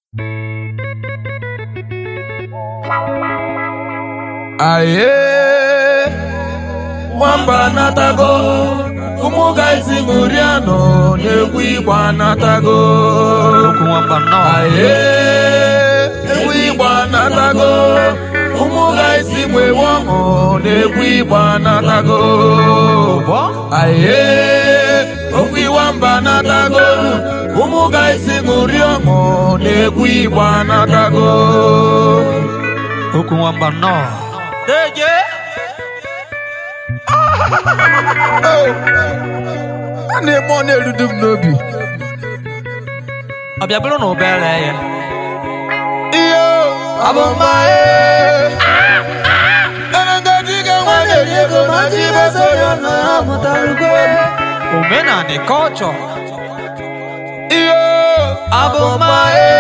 aye nwamba anatago ụmụ gaisi ṅụrianụ na-egwu igbo anatago okwu nwamba nnọọ aye egwu igbo anatago ụmụ gaisi nwewe ọṅụ na-egwu igbo anatago ụbọ aye okwu iwamba anatago ụmụ gaisi ṅụri ọṅụ na-egwu igbo anatago okwu nwamba nnọọ deje a na-eme ọ na-erudu m n'obi ọ bịa bụrụ na ụbere ya iyo abụma enegadiga nwanne ri ego ma ji beso ya na ya mụtarugo omenani kọlchọ iyo abụma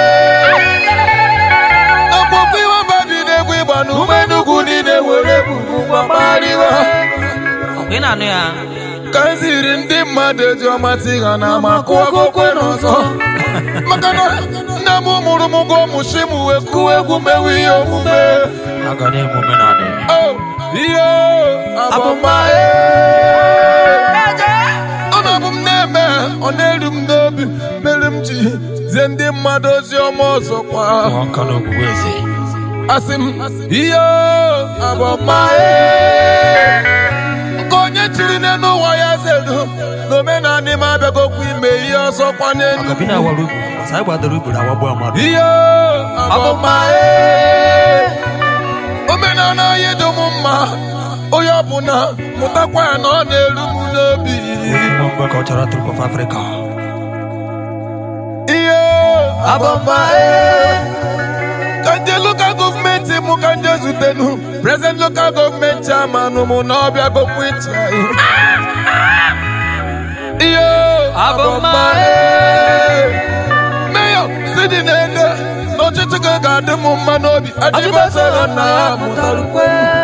ọkpụkpụ iwe mba bi na-egwu ịgba na ume nnukwu niile were bubu gbakparịwa omenani ya ka m ziri ndị mmadụ eji ọmatị ha na amakụ ọgụkwe n'ọzọ maka na nne m mụrụ m gụọ mụchi m wee kụọ egwu mewe ihe omume aga na-eme omenani Oh, ihe abụma ọ na-abụ m na-eme ọ na-eru m n'obi mere m ji zie ndị mmadụ ozi ọma ọzọkwa nwa nka na ogwugwu eze asị m ihe abụma nke onye chiri n'elu ụwa ya zeru n'omenala m abịagokwa ime ihe ọzọkwa n'elu aga bi na awara ugwu ọsa anyị gbadoro ugwu na awagbu amadụ ihe abụma omenala anyị dị m mma onye ọbụla mụtakwa ya na ọ na-eru m n'obi nwamba cultural troupe of africa ihe abụma ka nje lokal gọọmenti mụ ka nje zutenu prezident lokal gọọmenti chairman mụ na ọbịa gokwu iche ihe abụma meyo sidi na-ede n'ọchịchị gị ga-adị m mma n'obi adịbasara na ya mụtarukwe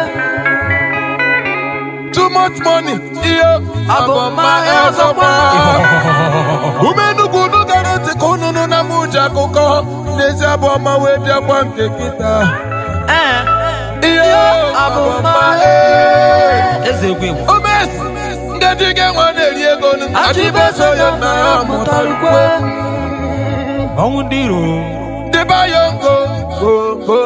too much money ihe abụma ọzọkwa ume nnukwu unu gara ntị ka unu nụ na m ji akụkọ n'ezi abụ ọma wee bịakwa nke kịta ihe abụma eze egwu egwu omes ngaji ga-enwe na-eri ego nụ adịbeso ya na ya mụtarukwe ọnwụ ndị iro dịba ya ngo go go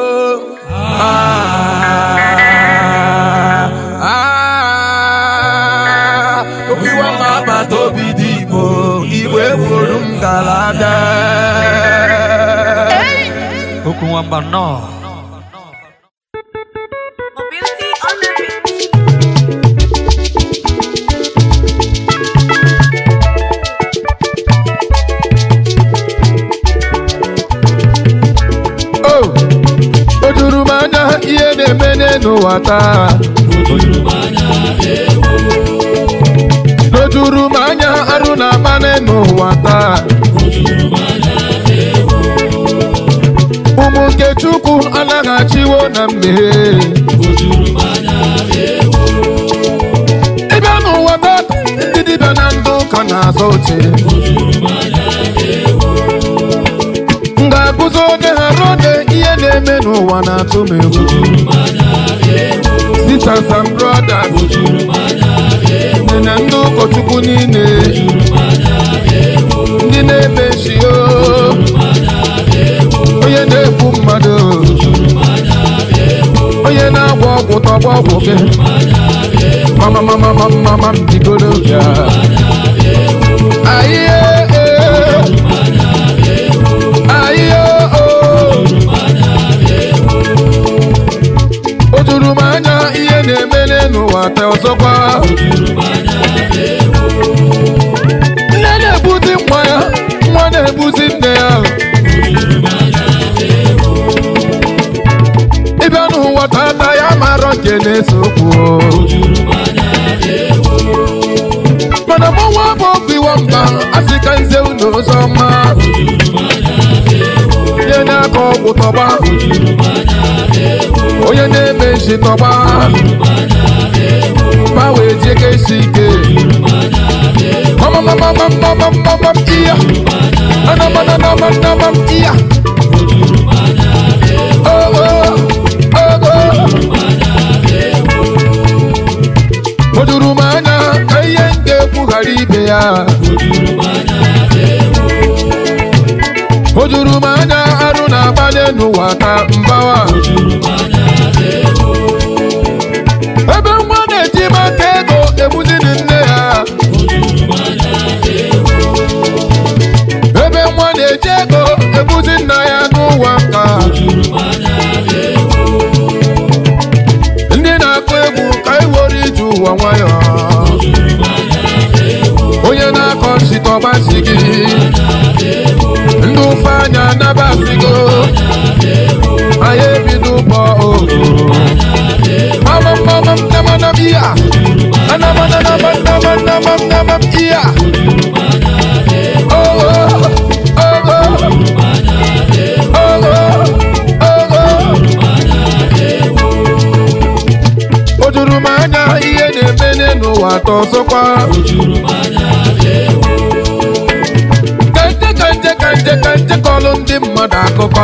okiwa ma agbata obi dị igbo igwe gburu m gara ada okwu nwamba nnọọ Mobility on the beat. o o juru m anya ihe na-eme n'ụwa taa o juru m anya arụ na-agba n'ụwa taa ụmụ nke chukwu anaghị achịwo na mmehie ịbịa n'ụwa taa ndị dibịa na ndị ụka na-azọ oche m ga-akụzi onye ha rode ihe na-eme n'ụwa na-atụ m egwu sisters and brothers nne na ndị ụkọchukwu niile ndị na-eme nshio onye na-egbu mmadụ onye na-agwọ ọgwụ tọgbọ ọgwụ gị mama mama mama mama m bigoro bịa ahịa ahịa o juru m anya ihe na-emele n'ụwa taa ọzọkwa nne na-ebuzi nwa ya nwa na-ebuzi nne ya ịbịa n'ụwa tata ya mara nke na-ese okwu mana mụnwa bụ ọgwụ iwa mba asị ka nze unu ụzọ mma onye na-akọ ọgwụ tọgba onye na-eme nshi tọgba ma wee jie ka esi ike mamamamamamamamam iya anamananamanamam iya ya o juru m anya arụ na-agbanye n'ụwa ka mbawa ebe nwa na-eji maka ego egbuziri nne ya ebe nwa na-eji ego egbuzi nna ya n'ụwa nka ndị na-akụ egwu ka iwere ije ụwa nwayọ onye na-akọ nsitọbasi gị ndị ụfe anya nabasigo anyị ebido ụbọ ogo mama mama nama nam iya anama nama nama nama nama iya ogo ogo ogo ogo o juru m anya ihe na-eme n'ụwa atọ ọzọkwa kanje kanje kanje kanje kọlụ ndị mmadụ akụkọ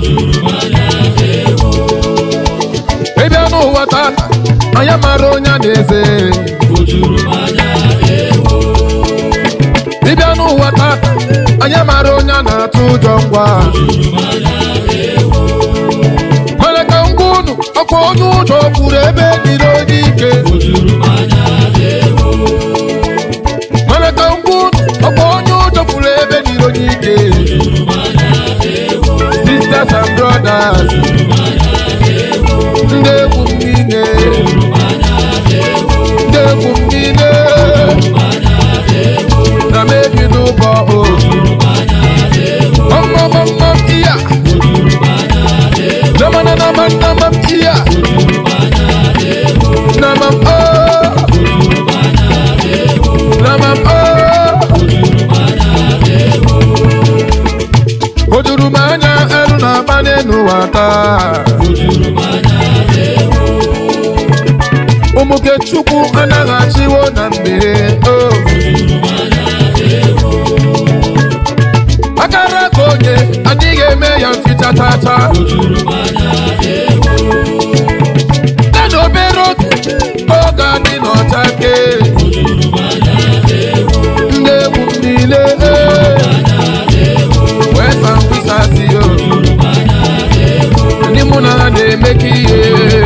ịbịa n'ụwa tata anya mara onye a na-eze ịbịa n'ụwa tata anya mara onye a na-atụ ụjọ ngwa mana ka ngwa unu ọkwa onye ụjọ kwuru ebe dịrị onye ike mana ka ngwa unu ọkwa onye ụjọ kwuru ebe dịrị onye ike sisters and brothers ndị egwu m niile ndị egwu m niile na m ebi n'ụbọ o ọmọmọmọ iya namana nama nama iya namam o namam o o juru m anya elu na-akpali n'ụwa taa ụmụke chukwu anaghị achịwo na mmiri o akara ka onye adịghị eme ya mficha tata ya na obere oge oge adị n'ọcha ke ndị egwu m niile wee sa mkpịsasị o ndị mụ na ha na-emekọ ihe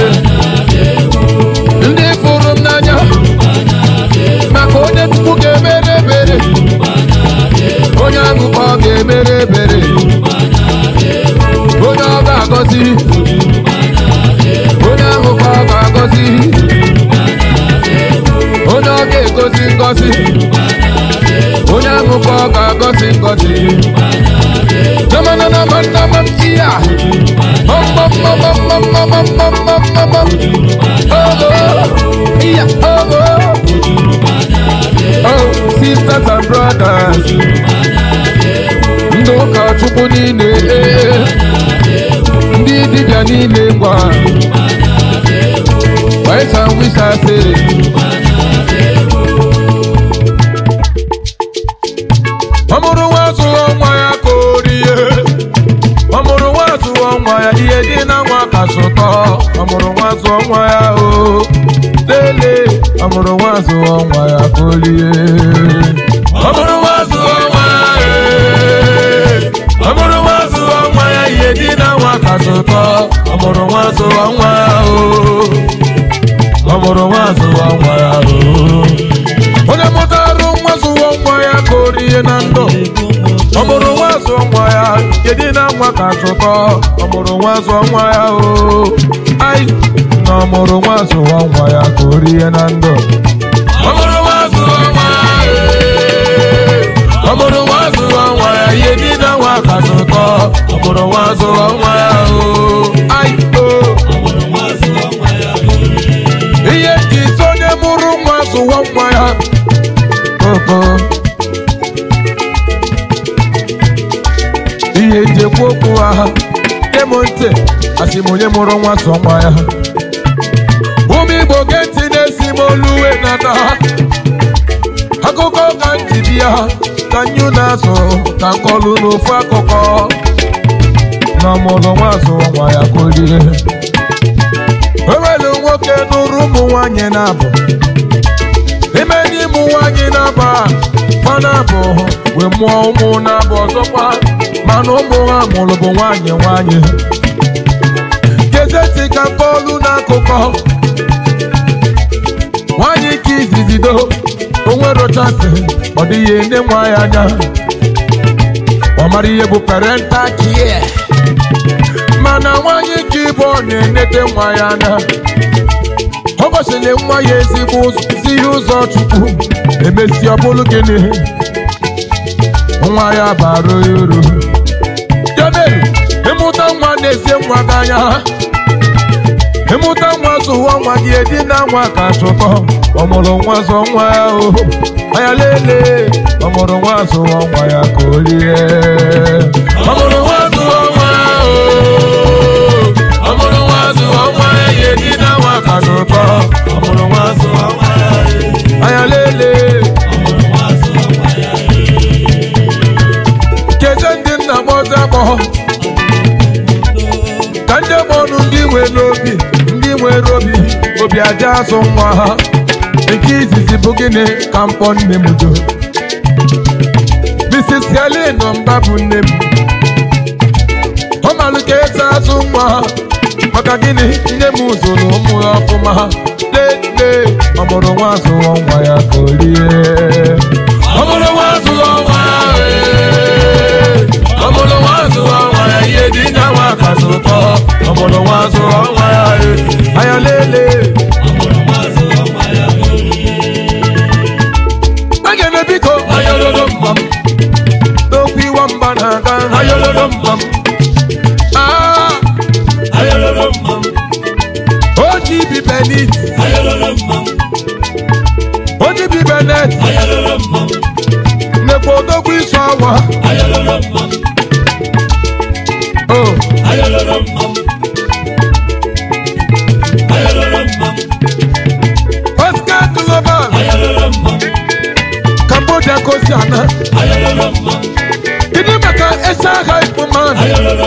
ndị fụrụ m n'anya maka onye tupu ga-emere ebere onye ahụ ka ọ ga-emere ebere onye ọ ga-agọzi onye ahụ ka ọ ga-agọzi onye ọ ga-egozi ngọzi onye ahụ ka ọ ga-agọzi ngọzi namana nama nama iya ọmọmọmọmọmọmọmọmọmọmọ ogo iya ogo oh sisters and brothers ndị ụka chukwu niile ee, ndị dibịa niile ngwa waịsa wisa sịrị ọ mụrụ nwa zụọ nwa ya ka o rie ọ mụrụ nwa zụọ nwa ya ihe dị na nwa ka sụtọ ọ mụrụ nwa zụọ nwa ya o lele ọ mụrụ nwa zụọ nwa ya ka o rie ọ mụrụ nwa zụọ nwa ya ee. ọ mụrụ nwa zụọ nwa ya ihe dị na nwa ka sụtọ ọ mụrụ nwa zụọ nwa ya o ọ mụrụ nwa zụọ nwa ya o onye mụtarụ nwa zụọ nwa ya ka o rie na ndụ ọ mụrụ nwa zụọ nwa ya kedu na nwa ka zụtọ ọ mụrụ nwa zụọ nwa ya o ai na ọ mụrụ nwa zụọ nwa ya ka o rie na ndụ ọ mụrụ nwa zụọ nwa ya ee. ọ mụrụ nwa zụọ nwa ya ihe dị na nwa ka zụtọ ọ mụrụ nwa zụọ nwa ya o ai o ihe ji isi onye mụrụ nwa zụọ nwa ya koko ihe nji ekwu okwu ha kem ntị asị m onye mụrụ nwa sọ nwa ya ụmụ igbo ge ntị na-esi m olu uwe nata akụkọ ka m ji bịa ka nyụ na-azụ ka nkọlu n'ofu akụkọ na ọmụrụ nwa zụọ nwa ya kolie ewelu nwoke nụrụ ụmụ nwanyị na-abụ ime n'ịmụ nwanyị na-aba fana bụ wee mụọ ụmụ na-abụ ọzọkwa mana ụmụ ha mụrụ bụ nwanyị nwanyị gezeti ka mkpọlu n'akụkọ nwanyị ka izizido onwerochasị ọ dịghị enye nwa ya anya ọ mara ihe bụ parental care mana nwanyị ka ịbụ ọ na-enete nwa ya anya ọ gosiri nwa ya ezigbo ụzọ zi ihe ụzọ chukwu emesi ọ bụrụ gịnị nwa ya bara ya uru ya mere ịmụta nwa na-esi nwa gị anya ịmụta nwa zụwa nwa gị edina nwa ka chụkọ ọmụrụ nwa zụọ nwa ya o anya lele ọmụrụ nwa zụọ nwa ya ka o rie ọmụrụ nwa zụọ nwa ya o ọmụrụ nwa zụọ nwa ya ya edina nwa ka chụkọ ọmụrụ nwa zụọ nwa ya anya lele keze ndị nna m ọzọ akpọghọ ka ndị ọnụ ndị nwere obi ndị nwere obi obi aja azụ nwa ha nke izizi bụ gịnị ka mkpọ nne m do Mrs. Helen mba bụ nne m ọ malụ ka esi azụ nwa ha maka gịnị nne m zụrụ ụmụ ya ọfụma lele ọ mụrụ nwa zụọ nwa ya ka o rie ọ mụrụ nwa zụọ nwa ya ee. ọ mụrụ nwa zụọ nwa ya ihe dị na nwa ka zụtọ ọ mụrụ nwa zụọ nwa ya ee. anya lele agene biko ayololo mbam n'okwu iwa mba na-aga ayololo mbam Ah, oji bi benit oji bi benet nekwa odogwu isu awa oh Oscar Global Cambodia Kosiana Kedu maka esa agha ikpuman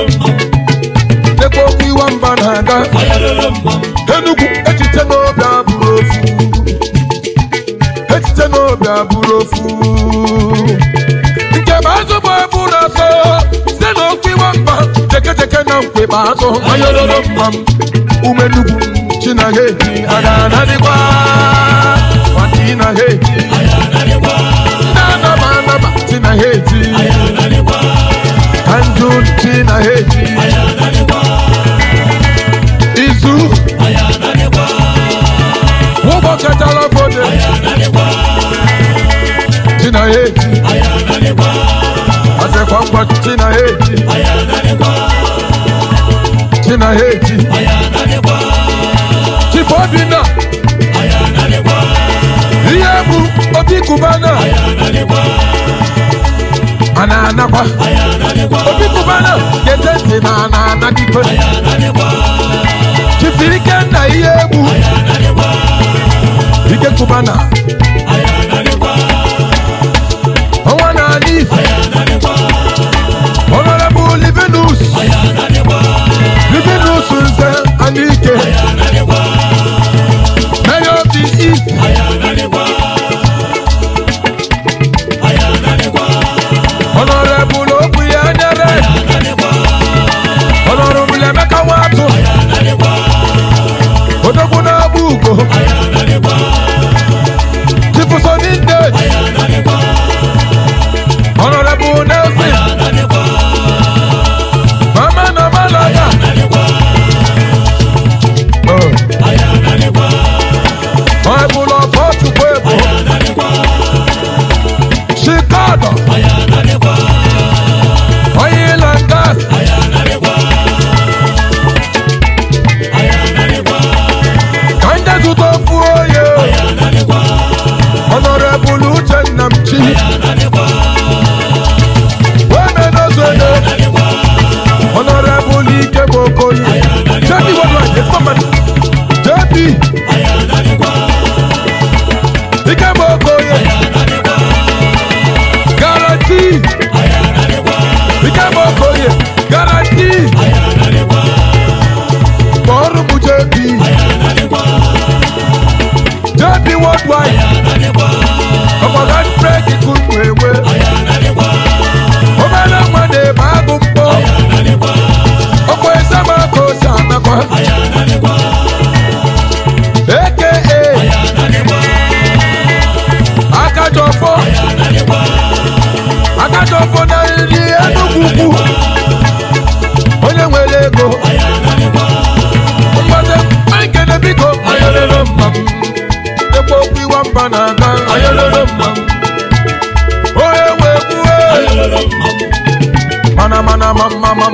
nekwa okwu iwa mba na-aga Enugu echiche n'obi abụrụ ofu echiche n'obi abụrụ ofu nke bụ azụ bụ eburu ọsọ site n'okwu iwa mba jekejeke na mkpekpe azụ ayololo mma m ume nugwu chinaha eji aga anadịkwa nwata ịnaha eji ndị anaba anaba chinaha eji ka njụ chinaha eji izu ụbọchịtara fode chinaha eji ọsịkwa ngwa chinaha eji chinaha eji chifu obinna ihe bụ obi kubana a na-anakwa obi kubana geze ntị na a na-anadikwe chifu ikenna ihe egwu ike kubana ọnwa na ala ife honorable livinus livinus nze anike mayor of the east honorable okwu ya nyere honorable emeka nwatụ odogwu na-agba ugo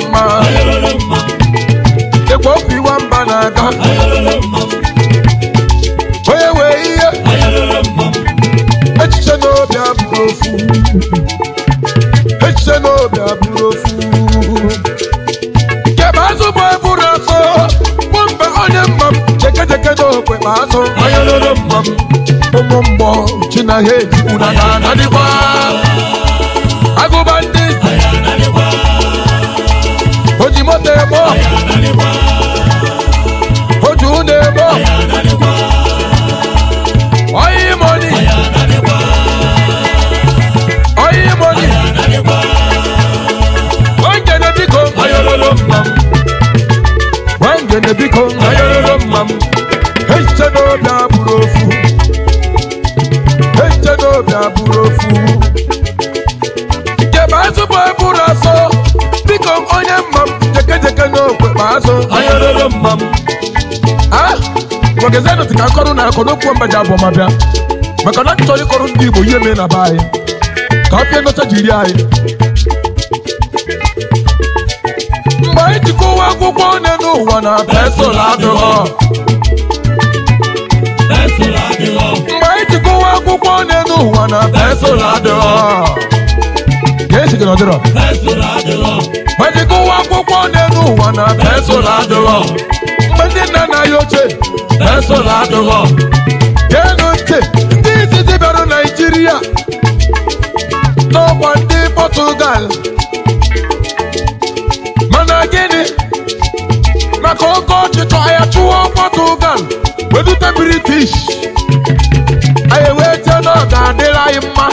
mma ekwe okwu iwa mba na-aga onye wee ihe echiche n'obi abụrụ ofu echiche n'obi abụrụ ofu kebe azụ bụ eburu asọ bụ mgbe onye mma m jekejeke n'okwe ma azụ onye lere mma m ụmụ mgbọ chinaha ejikwu na na anadịkwa agụba ndị isi o ji moto eme ọgụ o ji ụlọ eme ọgụ oyi moni oyi moni wangene biko ayololo mma m wangene biko ayololo mma m echiche n'obi abụrụ ofu echiche n'obi abụrụ ofu kebe azụ bụ eburu asọ biko onye mma m jekejeke n'okwe ma azụ ayololo mma m ah nwogezenụ ka nkọrụ na akọ n'okwu mbaja abụọ ma bịa maka na achọrọ ịkọrọ ndị igbo ihe mee na be anyị ka ọfịa ndocha jiri anyị mgbe anyị ji kụwa akwụkwọ one n'ụwa na pensụl adịghọ mgbe anyị ji kụwa akwụkwọ one n'ụwa na pensụl adịghọ ka esi gị nọdịrọ mgbe ji kụwa akwụkwọ one n'ụwa na pensụl adịghọ mgbe ndị nna nna ya ochie pensụl adịghọ geenụ ntị ndị izizi bịara naijiria n'ọkwa ndị pọtugal mana gịnị maka oke ọchịchọ ya chụọ pọtugal wedute british anyị wee chee na ọ ga-adịrị anyị mma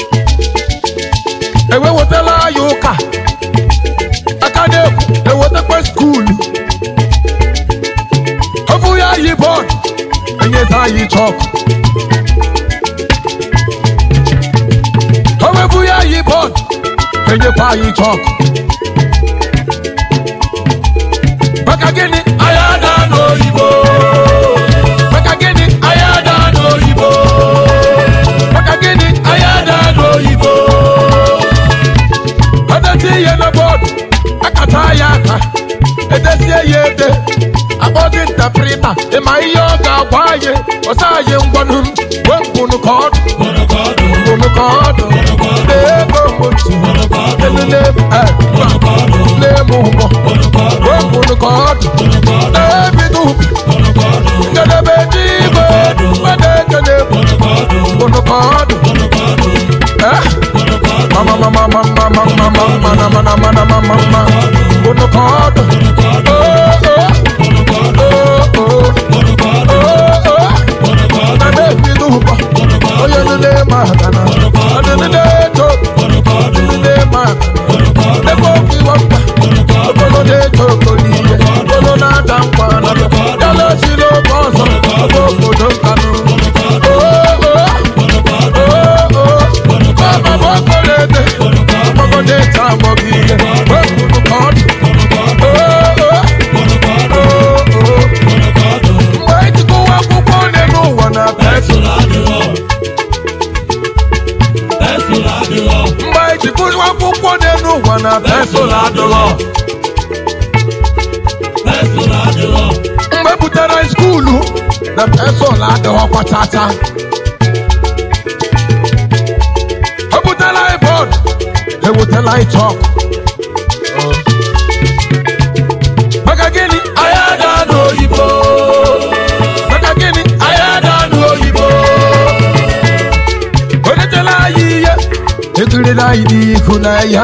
ewewetala anyị ụka aka na-ekwu ewetakwa skuulu ofu ya yi bọọdụ enyezi anyị chọkụ owefu ya yi bọọdụ enyekwa anyị chọkụ maka gịnị anyị ada n'oyibo maka gịnị anyị ada n'oyibo maka gịnị anyị ada n'oyibo edeti ihe na bọọdụ akata ya aka edesie ya ede akpọzi ntaprịta ịma ihe ọ ga-agwa anyị ọsọ anyị ngwanụ m wee mbụnụ ka ọdụ mbụnụ ka ọdụ na-ego mgbochi elele na-eme ụgbọ wee mbụnụ ka ọdụ na-ebido njedebe ji igwe wede ekele mbụnụ ka ọdụ eh mama mama mama mama mama mana mana mana mama mama mbụnụ ka ọdụ oh oh onye nile ma aka na ọdịnile eto ọdịnile ma aka ebe okwu iwa mkpa okolo na-eto okolo ihe okolo na-ata nkwa na yala siri oge ọzọ oge obodo nkanụ baba okolo ede ọgbọgọ na-eto agbọgọ ihe wepụrụ ka ọ dị mgbe ejikọwa akwụkwọ one n'ụwa na pensụl mgbe ejikọwa akwụkwọ one n'ụwa na pensụl adịghọ mgbe butere skuulu na pensụl adịghọ kwachacha o butela anyị bọọdụ ewutela anyị chọkụ maka gịnị anyị ada n'oyibo maka gịnị anyị ada n'oyibo onye tela anyị ihe ekirila anyị n'ihu n'anya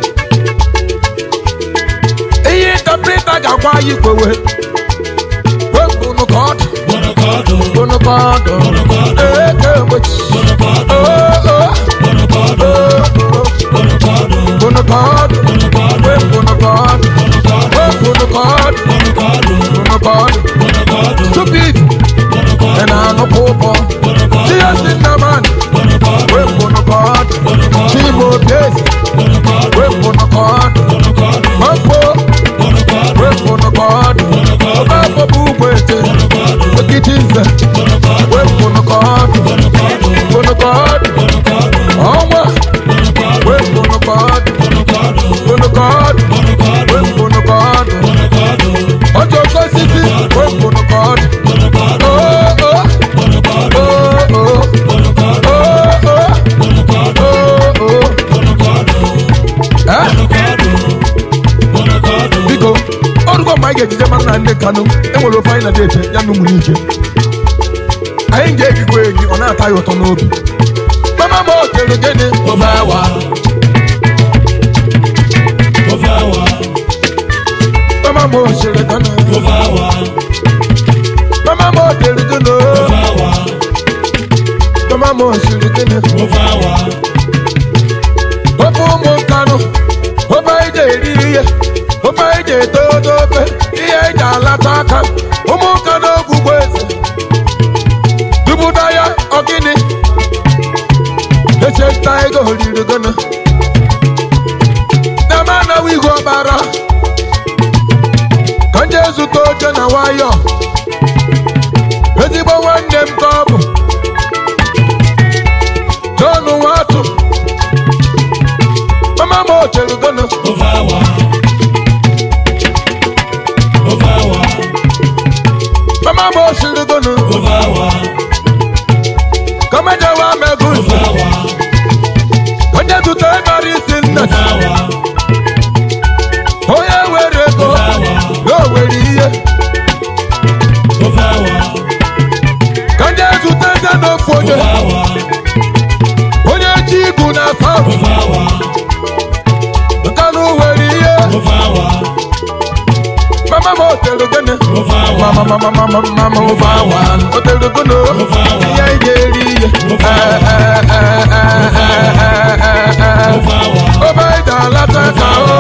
ihe ntapịta ga-agwa anyị kwewe wepụnụ ka ọ dị bụnụ ka ọ dị eke egbochi bụnụ ka ọ dị wepụnụ ka ọ dị wepụnụ ka ọ dị bụnụ ka ọ dị stupid ị na-anụkwa ụbọ ihe si nna mmadụ wepụnụ ka ọ dị chimo bezi wepụnụ ka ọ dị mampo wepụnụ ka ọ dị ọbabọbụ ugbo ete okiti nze wepụnụ ka ọ dị pụnụ ka ọ dị ọnwa wepụnụ ka ọ dị pụnụ ka ọ dị wepụnụ ma anyị ga-ejije mara na nne kanụ enwere ofe anyị na deche ya na ụmụ n'ike anyị ga-egigwe egi ọ na-ata ya ụtọ n'obi mama m o tere gịnị ofe awa ofe awa mama m o sere gịnị ofe awa mama m o tere gịnị ofe awa mama m o sere gịnị ofe awa ofe ụmụ nkanụ ofe anyị ga-eri ihe ofe anyị ga-eto ofe ihe anyị ga-alata aka ụmụ nkanụ ogwugwu eze dubuda ya ọgịnị echeta ego oriri gịnị na m anaghị igwe ọbara ka m jee zụta oche na nwayọ ezigbo nwanne m ka ọ bụ John Nwatụ mama m o chere gịnị ofe awa ofe awa mama m o siri gịnị ofe awa ka m ejewe amego ofe awa onye zụta ịmara isi nne ofe awa onye were ego ya o were ihe ofe awa ka ndị zụta eze n'ofu onye ofe awa onye ji igu na south ofe awa nke na were ihe ofe awa mama m o tere gịnị ofe awa mama mama mama mama ofe awa o tere gịnị Ofe awa. ihe anyị ga-eri ihe Ofe awa. Eh, eh, eh, eh, eh, eh, eh. ofe awa obe anyị ga-alata ka o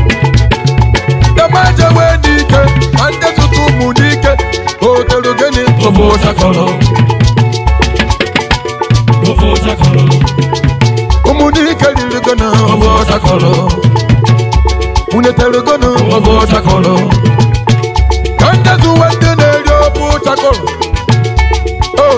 dama jewe n'ike ma ndị zụta ụmụ n'ike o tere gịnị ofe ụchakọrọ ofe ụchakọrọ ụmụ n'ike riri gịnị obe ọchakọrọ unu tere gịnị obe ọchakọrọ ka ndị zụwe ndị na-eri obe ọchakọrọ o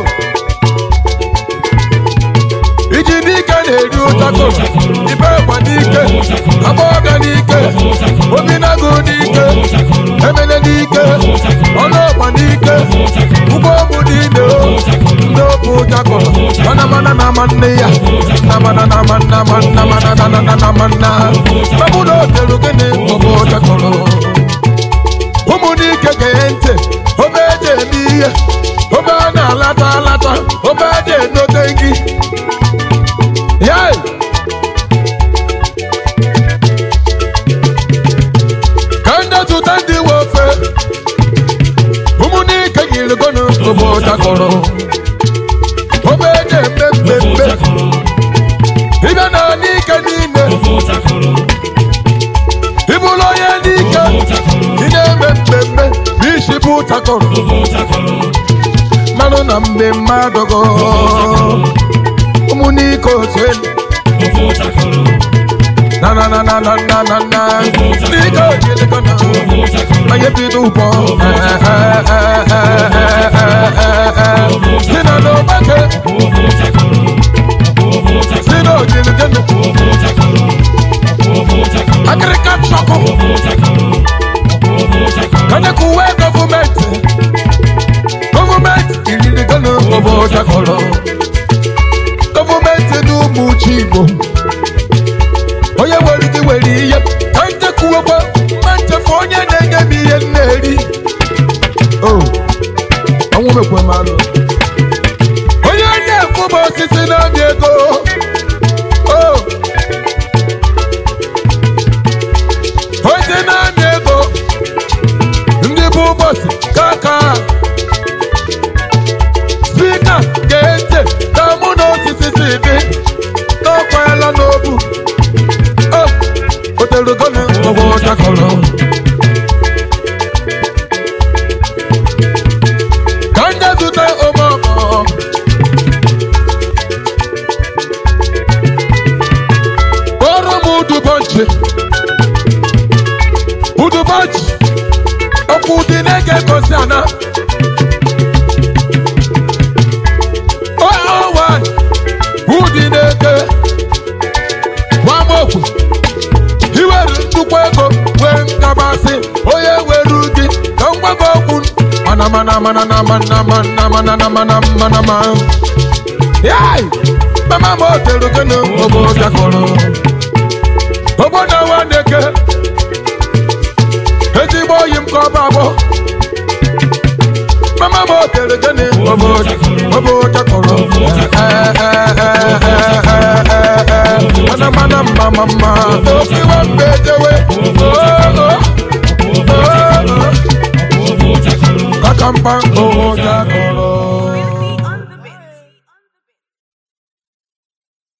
iji n'ike na-eri ụchakọrọ ibe gba n'ike agbọghọbịa n'ike obi na-agụ n'ike emele n'ike ọnụ ọgba n'ike ụgbọ ụmụ niile o ndị obu ụjakọrọ mana mana na ama nne ya na mana na ama nna ma nna mana na na na na ma nna ọbụ na otere gịnị obu ụjakọrọ ụmụ n'ike gee ntị obe eji eme ihe obe a na-alata alata obe eji enote gị yai ka ndị zụta ndị nwe ofe ụmụnike yiri gọnụ obe ụtakọrọ obe eji eme ofe mmemme ụchakọrọ ịbịa na n'ike niile ofe ụchakọrọ ịbụrụ onye n'ike ị na-eme mmemme n'isi bụ ụtakọrọ ofe ụchakọrọ mmanụ na mgbe mmadụ gọ ụmụnike otu ofe ụchakọrọ na na na na na na na na n'ike yiri gọnụ ofe ụchakọrọ onye bido ụbọ si na n'ọgbake ofe ụchakọrọ ofe ụchakọrọ si na ojiligenu ofe ụchakọrọ ofe ụchakọrọ akịrịka chọkụ ofe ụchakọrọ ofe ụchakọrọ kanyekụ uwe gọọmenti gọọmenti iriligenu obo chakọrọ gọọmenti n'ụmụ uche igbo onye were gị were ihe ka njekwuokwa mma nchefu onye na-enye m ihe m na-eri o ọnwụ mekwe m anụ onye na-ekwu m osisi na-amị ego o onye na-amị ego ndị bụ ụbọchị kaka spika ga-ete ka mụ na osisi si dị n'ọkwala n'obu o oterugona ọgwụ chakọrọ ka ndị zụta omeọkọ kpọrọ m udubọnchi udubọnchi ọkụ dị na-ege gosi ana owan ụdị na-eke nwamokwu iwere nnukwu ego wee nkabasị onye were gị ka ngwago okwu mana mana mana na mana mana mana na mana mana ma yai mama m otere gịnị obodo jakọrọ obodo nwa na-eke ezigbo oyi m kọba bụ mama m tere gịnị obo obo chakọrọ mana mana mma mma mma obi wa mbe jewe kakamba obo chakọrọ